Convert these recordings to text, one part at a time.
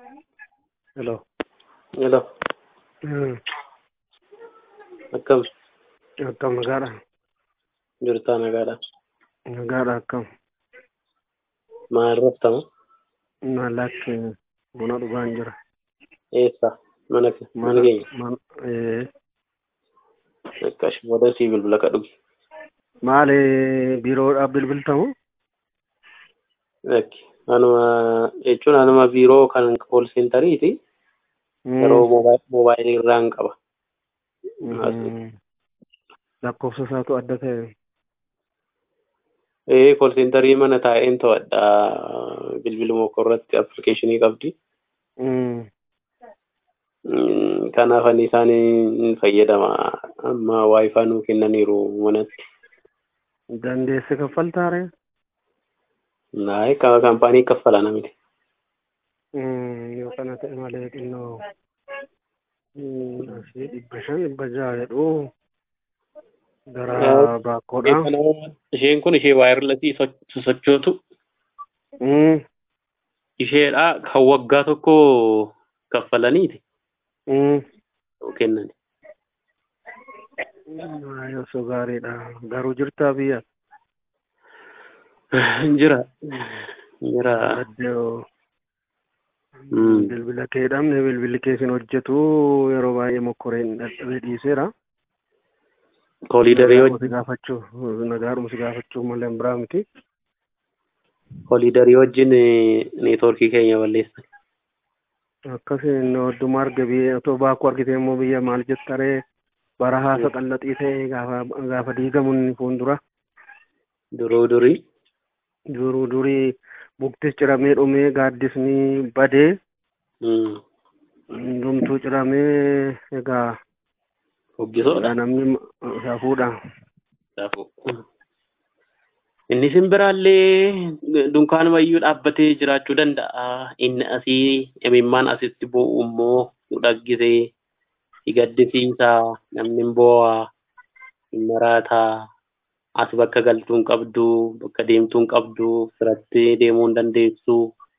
Hello. Hello. Hmm. Akkam Akkam nagaadha. jirtaa nagaadha. Nagaadha akkam. Maal raftama? Maallaqi buna dhugaan jira. Eessa? Mana ke- mana keenya. man, eh, Akkash booda sii bilbila ka dhugi. maali biiroodhaaf bilbiltamu? Lakki. Anuma jechuun anuma biiroo kan kool seentariiti. Hmm. Yeroo moobaay- moobaayilii irraan qaba. Hmm. Lakkoofsa isaatu adda ta'e. Ee kool seentarii mana taa'een to'adha. Bilbiluma koo irratti appilikeeshinii qabdi. Hmm. Mm, Kanaaf ani isaan fayyadama. Amma waayifaa nuu kennaniiru manatti. Dandeesse kaffaltaare? Naayii kaampaanii kaffala namni. Hmm. Yoo kana ta'e malee xinnoo. Hmm. Asii dhibba shan dhibba jaha jedhu. Gara baakkoodha. Isheen kun ishee waayirlasii sochootu Hmm. isheedha kan waggaa tokko kaffalaniiti Hmm. kennan. Yoo so gaariidha. Garuu jirtaa biyya. Jira. Jira. Addoo. Mm. Bilbila kee dhabne bilbilli keessin hojjetu yeroo baay'ee mokkoreen dadhabee dhiiseera. Kooliidarii Nagaadhuma si wajjin gaafachuuf nagaadhuma si gaafachuuf malee hin biraa miti. kooliidarii wajjin neetwoorkii keenya balleessan. Akkasiin odduma arge biyya otoo baakuu argite immoo biyya maal jettaree bara haasa qallaxii ta'e gaafa gaafa diigamu inni fuuldura Duruu durii. duruu durii buktis ciramee dhumee gaaddisni badee Mm. hundumtuu ciramee egaa Hoggisoodha. namni hafuudha. Kanaafuu. Inni simbiraallee dunkaanuma iyyuu dhaabbatee jiraachuu danda'a. Inni asii imimmaan asitti bu'u immoo nu dhaggisee si gaddisiisa. Namni hin boo'a. Hin maraataa. As bakka galtuu hin qabdu. Bakka deemtuu hin qabdu. Firattee deemuu hin dandeessu.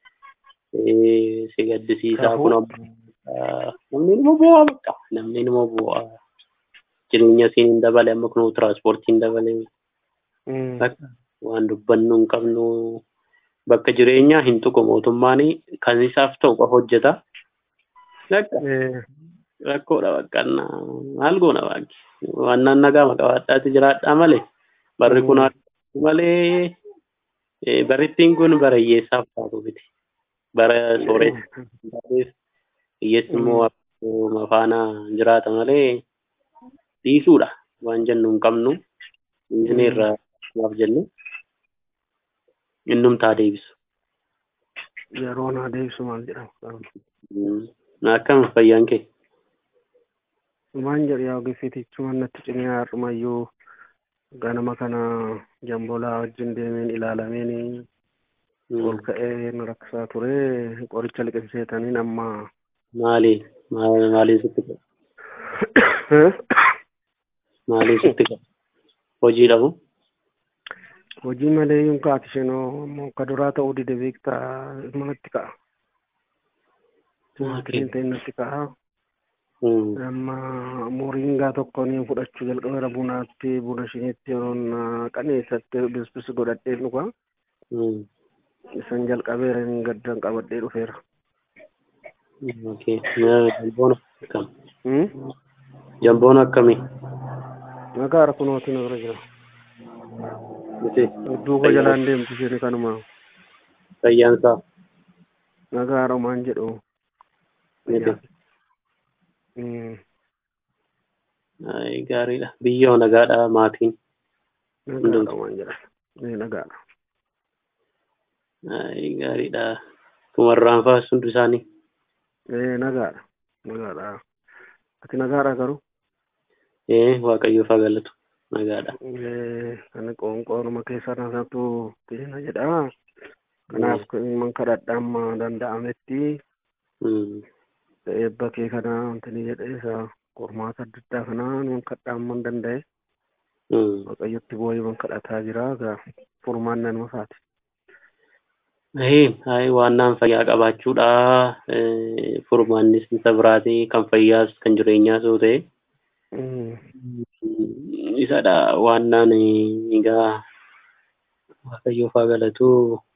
Eh, Si gaddisiisa. Kafuu. Kun ammoo namni nama boo'a bakka. Namni nama boo'a. Jireenya isiin hin dabale amma kun tiraanspoortii hin dabale. Mm. Bakka waan dubbannu hin qabnu bakka jireenyaa hin tuqu mootummaan kan isaaf ta'u qofa hojjeta. Bakka Eh, rakkoodha bakka maal goona baakki. Waan nagaa qabaadhaati jiraadhaa malee barri kun Mm. haadhu malee eh, barrittiin kun bara hiyyeessaaf taatu miti. Bara sooreessaaf hiyyeessi immoo akkuma faana jiraata malee dhiisuudha waan jennu hin qabnu. Dhiisnee irraa maaf jennu innumtaa deebisu. yeroo naa deebisu maal jedhama. Mm. Akkam fayyaan kee? Maan jedhu yaa ogeessitichuma natti cimee har'umayyuu ganama kana jambolaa wajjin deemeen ilaalameen ol ka'ee na rakkisaa ture qoricha liqimseetaniin amma Maali? Maal- Maaliin sitti qabu? Maaliin sitti qabu? Hojii dhabu? hojii malee yuun kaati isheenoo ammoo akka duraa ta'uu dide beektaa manatti ka'a. Timaatiriin ta'e natti ka'a. Mm. amma moringaa tokko ni fudhachuu jalqabeera bunaatti buna shiniitti yeroon qaneessatti bispis godhadhee dhuga Mm. isan jalqabeera hin gaddan qabadhee dhufeera. Okay. Jamboon akkam? Hmm? Jamboon akkamii? Nagaara kunooti na bira jira. Miti. Duuba jalaan deemtu isheen kanuma Fayyaan isaa? nagaara maan jedhu. Miti. Hmm. Ay, gaariidha. Biyyoo nagaadha maatiin. Nagaara maan jedha. Ee nagaara. Ay, gaariidha. Tumarraan fa'aa hundi isaanii. Ee nagaara. Nagaara. Ati nagaara garuu. Ee, Waaqayyoof haa galatu. Nagaadha. Ee ani qoonqoonuma keessa naasatu teena jedha. Kanaaf man kadhadha amma danda'ametti Mm. eebba kee kana wantani jedhee isa qormaata adda addaa kana nun kadhaa amma hin danda'e Mm. waaqayyotti boo'ee man kadhataa jira egaa furmaan nama faati. Hayi waannaan fayyaa qabaachuudha. Furmaannis isa biraati kan fayyaas kan jireenyaas yoo ta'e. Isadha waannaan egaa Waaqayyoof haa galatu.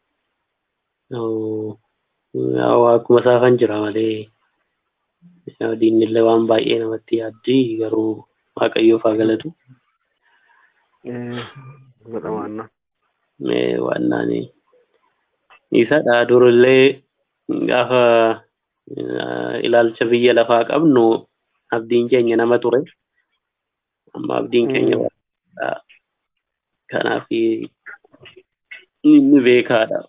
Akkuma isaa kan jira malee diinillee waan baay'ee namatti yaaddi garuu Waaqayyoof haa galatu. Godha waannaan. Waannaan isadha durillee gaafa ilaalcha biyya lafaa qabnu abdiin keenya nama ture. Amma abdiin keenya waaqadha. Kanaaf inni beekaadha.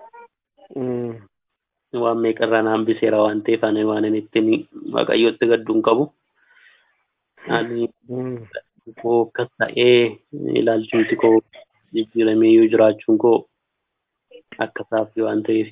Waan meeqarraa naan biseera waan ta'eef ani waan inni ittiin waaqayyotti gadduun qabu. Ani koo akkas ta'ee ilaalchumti koo jijjiirameeyyuu jiraachuun koo akkasaaf waan ta'eef.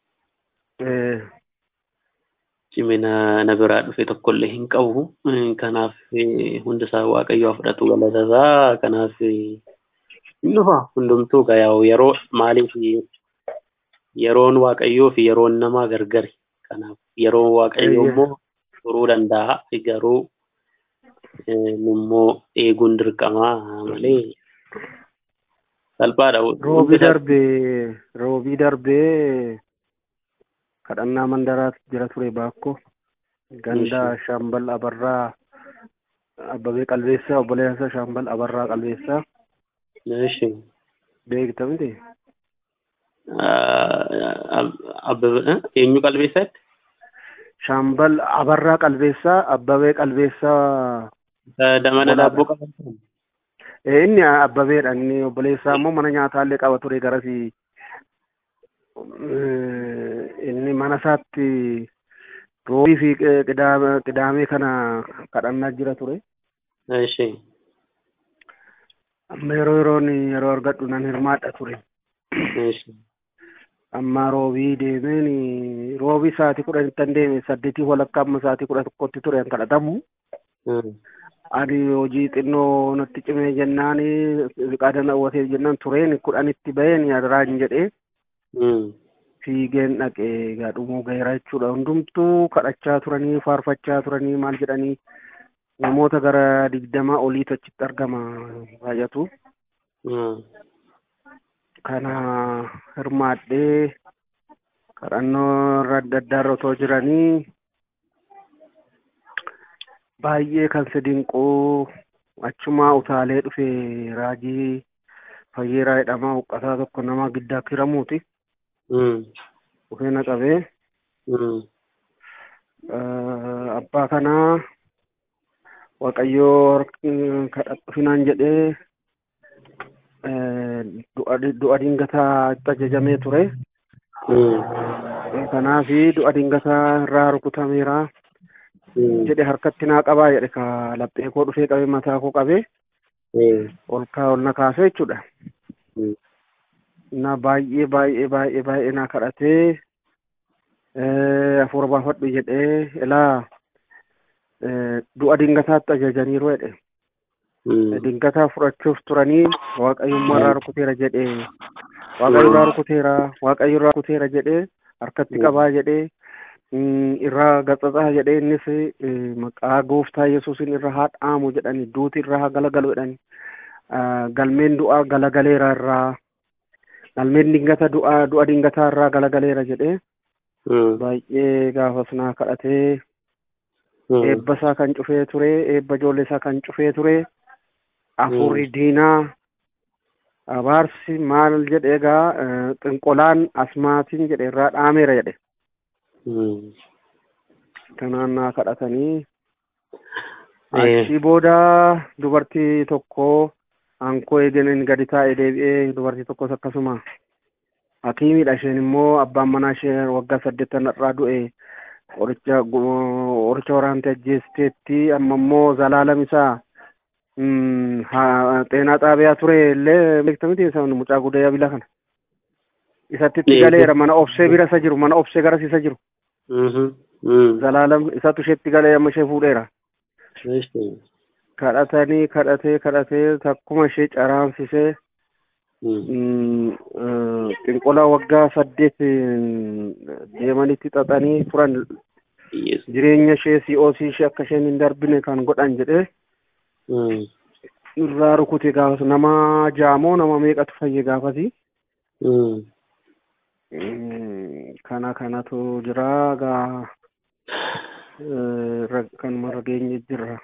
Cimina na biraa dhufe tokkollee hin qabu. Kanaaf hundisaa waaqayyoo fudhatu galatasaa. Kanaaf hin dhufa hundumtuu gayaa yeroo maaliif yeroon waaqayyoo fi yeroon namaa gargari. Kanaaf yeroon waaqayyoo immoo turuu danda'a. Garuu immoo eeguun dirqamaa malee salphaadha. Roobii darbee roobii darbee kadhannaa mandaraatti jira ture baakko ganda shaambal abarraa abbabee qalbeessaa obboleessa shaambal abarraa qalbeessaa. Eeshi. Beekta miti? Eenyu qalbeessaatti? Shaambal abarraa qalbeessaa abbabee qalbeessaa. Damana daabboo qaban. Inni abbabeedha inni obboleessaa immoo mana nyaataallee qaba ture garasi. Inni mana isaatti roobii fi qidaamee kana kadhannaa jira ture. Eeshi. Amma yeroo yeroon yeroo argadhu nan hirmaadha ture. Eeshi. Amma roobii deemeen roobii sa'aatii kudhanitti deeme saddeetii walakkaa amma sa'aatii kudha tokkotti ture kan kadhatamu. Ani hojii xinnoo natti cimee jennaan qaadana hawwatee jennaan tureen kudhanitti baheen yadaraan jedhee fiigeen dhaqee egaa dhumuu gaheera jechuudha. Hundumtuu kadhachaa turanii faarfachaa turanii maal jedhanii namoota gara digdamaa oliitu achitti argama baay'atu. Kana hirmaadhee kadhannoo irra adda addaa otoo jiranii baay'ee kan si dinquu achumaa utaalee dhufe raajii fayyeeraa jedhamaa huqqataa tokko nama giddaa kiramuuti. Dhufee na qabee abbaa kanaa waaqayyoo kadhadhufinaan jedhee du'a dingataa itti ajajamee ture. Kanaaf du'a dingataa irraa rukutameera. jedhe harkatti naa qabaa jedhe ka laphee koo dhufee qabee mataa koo qabee ol kaa ol na kaasee jechuudha. Na baay'ee baay'ee baay'ee baay'ee na kadhatee hafuura baafadhu jedhee ilaa du'a dingataatti ajajaniiru jedhe. Dingataa fudhachuuf turanii waaqayyummaa irraa rukuteera jedhee waaqayyo irraa rukuteera waaqayyo irraa rukuteera jedhee harkatti qabaa jedhee irraa gaxaxaa jedhee innis maqaa gooftaa yesuusin irra haa dhaamu jedhani duuti irra haa galagalu jedhani galmeen du'aa galagaleera irraa galmeen dingata du'aa du'a dingataa irraa galagaleera jedhee baay'ee gaafas naa kadhatee eebba isaa kan cufee ture eebba ijoollee isaa kan cufee ture afurri diinaa abaarsi maal jedhe egaa xinqolaan asmaatiin jedhe irraa dhaameera jedhe. Kanaan naa kadhatanii achii booda dubartii tokko ankoo eeganiin gadi taa'ee deebi'ee dubartii tokkos akkasuma hakiimiidha isheen immoo abbaan manaa ishee waggaa saddeettan irraa du'e qoricha qoricha waraantee ajjeesteetti amma immoo zalaalam isaa xeenaa xaabiyaa ture illee beekta miti isa mucaa guddaa bila kana isatti itti galeera mana obsee bira isa jiru mana obsee garas isa jiru. Zalaalam isatu isheetti galee amma ishee fuudheera. Kadhatanii kadhatee kadhatee takkuma ishee caraamsisee xinqolaa waggaa saddeet deemanitti xaxanii turan jireenya ishee si'oosii ishee akka isheen hin darbine kan godhan jedhee irraa rukute gaafas nama jaamoo nama meeqatu fayye gaafasi. kana kanatu jira gaa kanuma rageenye jira.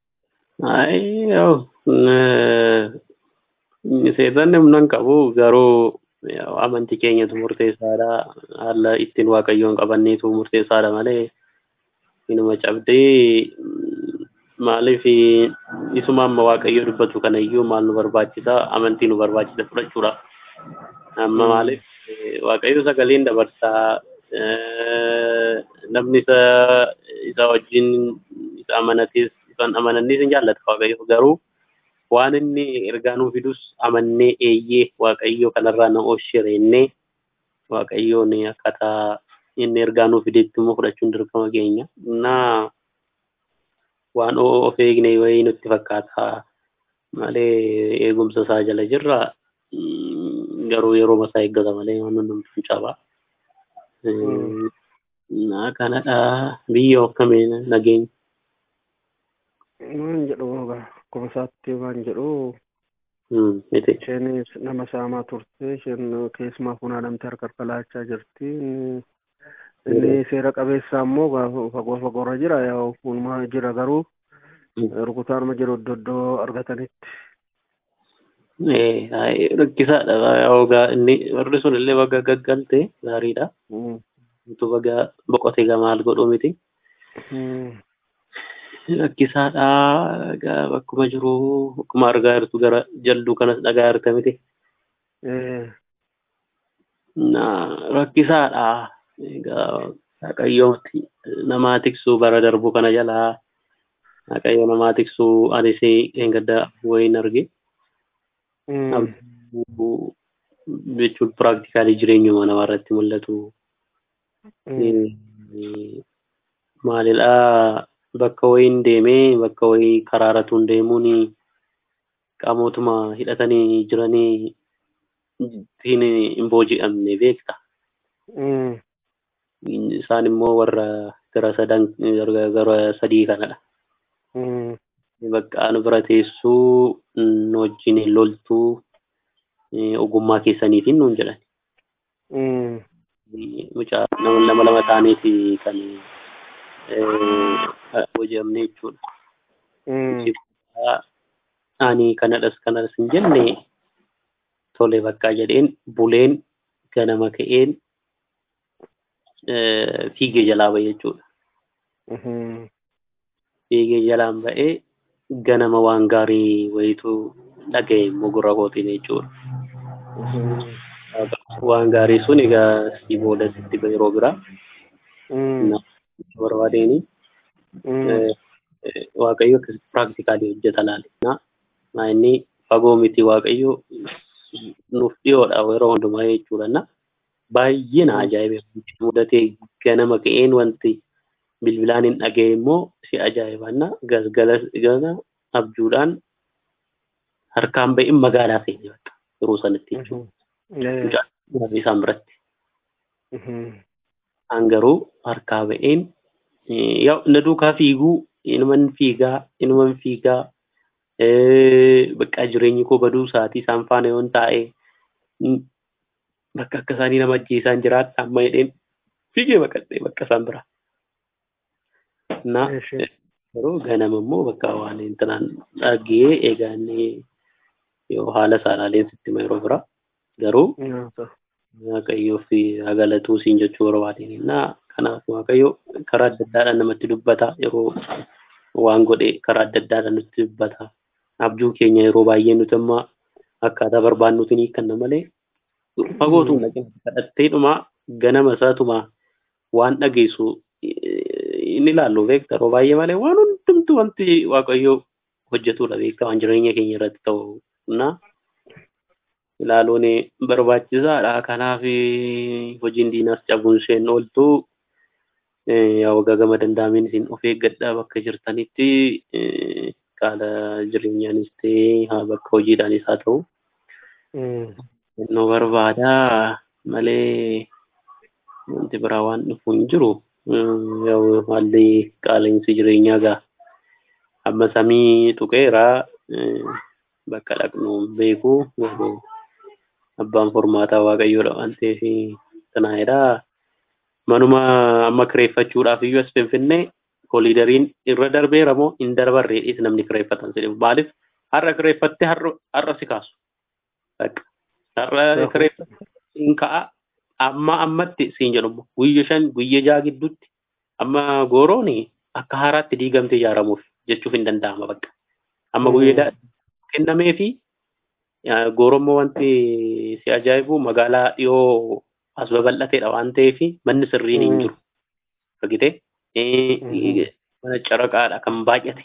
Seetan humnan qabu garuu amantii keenyatu murteessaadha. Haala ittiin waaqayyoon qabanneetu murteessaadha malee inuma cabdee maaliif isuma amma waaqayyo dubbatu kanayyuu maal nu barbaachisa amantii nu barbaachisa fudhachuudha. Amma maaliif waaqayyo sagaleen dabarsaa namni isa isa wajjin isa amanatis isaan amanannis hin jaallata waaqayyo garuu waan inni ergaa nuu fidus amannee eeyyee waaqayyo kanarraa na oolchireennee waaqayyoon akkaataa inni ergaa nuu fidetti immoo fudhachuun dirqama keenya. Naa waan of eegne wayii nutti fakkaata malee eegumsa isaa jala jirra garuu yeroo masaa eeggata malee waan hundumtuu cabaa. Naa kanadha biyya akkamiin nageenya. Waan jedhu akkuma isaatti waan jedhu miti. isheen nama saamaa turte isheen keessumaa funaanamtee harka harkalaachaa jirti. Inni seera qabeessaa immoo fagoo fagoorra jira yaa fuunumaa jira garuu rukutaanuma jiru iddoo iddoo argatanitti. Rakkisaadha yookaan inni warri sun illee baga gaggalte gaariidha. Utuu baga boqote gamaal godhu miti. Rakkisaadha bakkuma jiru akkuma argaa jirtu gara jalduu kanas dhagaa jirta miti. Rakkisaadha. Egaa Waaqayyooti namaa tiksuu bara darbu kana jalaa Waaqayyo namaa tiksuu anis hin gadda wayiin arge. Jechuun piraaktikaalii jireenyuma namaa irratti mul'atu. Maalidhaa bakka wayiin deemee bakka wayii karaaratuun deemuun qaamotuma hidhatanii jiranii ittiin hin booji'amne beekta. Isaan immoo warra gara sadan gara sadii kanadha. Bakka nu bira teessuu nu wajjin hin loltuu ogummaa keessaniitiin nuun jedhan. Mucaa nama lama taaneeti kan booji'amne jechuudha. Ani kanadhas kanadhas hin jenne tole bakka jedheen buleen ganama ka'een fiigee jalaa ba'e jechuudha. Fiigee jalaan ba'ee ganama waan gaarii wayitu dhaga'e immoo gurra kootiin jechuudha. Waan gaarii sun egaa si booda sitti yeroo biraa barbaadeeni waaqayyo akkasitti piraaktikaalii hojjeta laale. Naa inni fagoo miti waaqayyo nuuf dhiyoodha yeroo hundumaa jechuudha. baay'ee na ajaa'ibe mudatee ganama ka'een wanti bilbilaan hin dhaga'e immoo si ajaa'ibanna galgala gana abjuudhaan harkaan ba'in magaalaa seene bakka yeroo sanatti jechuudha. isaan biratti. An garuu harkaa ba'een na duukaa fiiguu inuman fiigaa inuman fiigaa bakka jireenyi koo baduu isaatii isaan faana yoon taa'e bakka akka isaanii nama ajjeesaan jiraadha amma jedheen fiigee baqadhee bakka isaan bira. Na yeroo ganama immoo bakka waan intanaan dhagee egaa inni yoo haala saalaaleen sitti yeroo bira garuu waaqayyoo fi agalatuu siin jechuu barbaadeen na kanaaf waaqayyo karaa adda addaadhaan namatti dubbata yeroo waan godhe karaa adda addaadhaan nutti dubbata. Abjuu keenya yeroo baay'ee nuti amma akkaataa barbaannuutiin hiikanna malee fagootu kadhatteedhuma ganama isaatuma waan dhageessu inni ilaallu beekta yeroo baay'ee malee waan hundumtu wanti waaqayyo hojjetudha beekta waan jireenya keenya irratti ta'u na ilaaluun barbaachisaadha kanaaf hojiin diinaas cabuun isheen ooltu yaa waggaa gama danda'ameen isin of eeggadhaa bakka jirtanitti haala jireenyaanis ta'ee bakka hojiidhaanis haa ta'u nu barbaada malee wanti biraa waan dhufu hin jiru. Yoo haalli qaala'insi jireenyaa gaa amma samii tuqeera bakka dhaqnu beeku abbaan furmaataa waaqayyoodha waan ta'eef tanaa'edha. Manuma amma kireeffachuudhaaf iyyuu as finfinnee kooliidariin irra darbeera moo hin darbarreedhis namni kireeffatan jedhama. Maaliif har'a kireeffattee har'a si kaasu. Har'a kireeffattee hin ka'a amma ammatti siin jedhamu guyya shan guyya jaha gidduutti amma gooroon akka haaraatti diigamtee ijaaramuuf jechuuf hin danda'ama bakka. Amma guyya kennamee fi goorommoo wanti si ajaa'ibu magaalaa dhiyoo as babal'ateedha waan ta'eef manni sirriin hin jiru. Argitee? Mana caraqaadha kan baay'ate.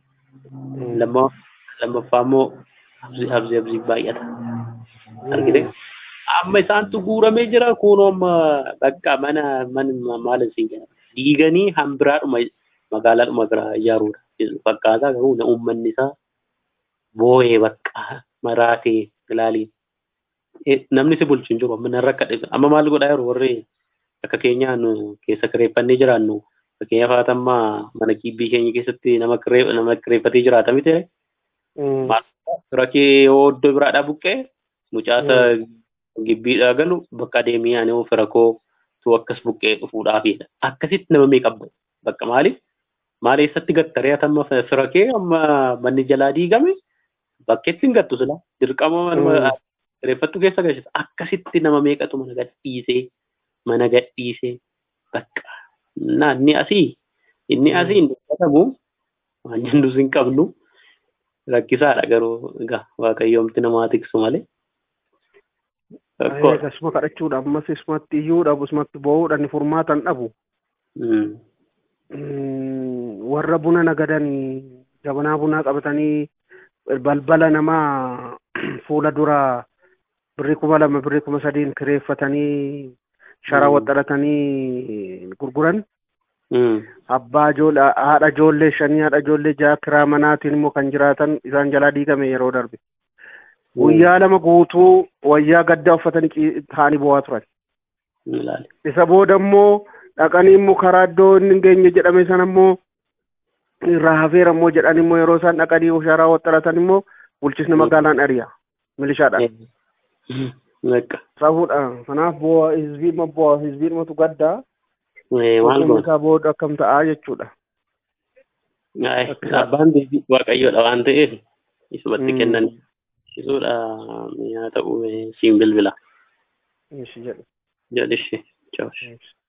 Lammaffaa immoo abzi abzi baay'ata. Argitee? Amma isaantu guuramee jira kunoo amma bakka mana maal isin jedhama. Diiganii hambiraadhuma magaalaadhuma biraa ijaaruudha. Fakkaataa garuu uummanni isaa boo'ee bakka maraatee ilaali. Namni si bulchu hin jiru amma narra akka amma maal godhaa jiru warri akka keenyaan keessa kireeffannee jiraannu fakkeenyaaf haatammaa mana kibbii keenya keessatti nama nama kireeffatee jiraata miti. Fira kee yoo iddoo biraadhaa buqqee mucaasa gibbiidhaa galu bakka adeemee ani fira koo tu akkas buqqee dhufuudhaafidha. Akkasitti nama meeqa abba bakka maaliif maal eessatti gattaree hatamma fira kee amma manni jalaa diigame bakkeetti hin gattu sila dirqama kireeffattu keessa galchita akkasitti nama meeqatu mana gadhiisee mana gadhiisee bakka na inni asii inni asii hin dubbatamu waan jennus hin qabnu rakkisaadha garuu egaa waaqayyoomti namaa tiksu malee. Akkasuma kadhachuudha ammas isumatti iyyuu dhabu isumatti boo'uudhaan furmaatan dhabu. Warra buna nagadan jabanaa bunaa qabatanii balbala namaa fuula dura birrii kuma lama birrii kuma sadiin kireeffatanii shara waxxaratanii gurguran. Abbaa ijoollee haadha ijoollee shanii haadha ijoollee jaha kiraa manaatiin immoo kan jiraatan isaan jalaa diigame yeroo darbe. Guyyaa lama guutuu wayyaa gaddaa uffatanii taa'anii boo'aa turan. Isa booda immoo dhaqanii immoo karaa iddoo inni hin geenye jedhame sana immoo irraa hafeera immoo jedhan immoo yeroo isaan dhaqanii sharaa waxxaratan immoo bulchisni magaalaan ari'a milishaadhaan. Safuudha. Kanaaf bu'aa hizbii bu'aa hizbiidhumatu gaddaa. Maal goona? Isaa booda akkam ta'aa jechuudha. Abbaan waaqayyoodha waan ta'eef isumatti kennan isuudha yaa ta'u siin bilbila. Ishi jedhu. Jedhishi. Ciao.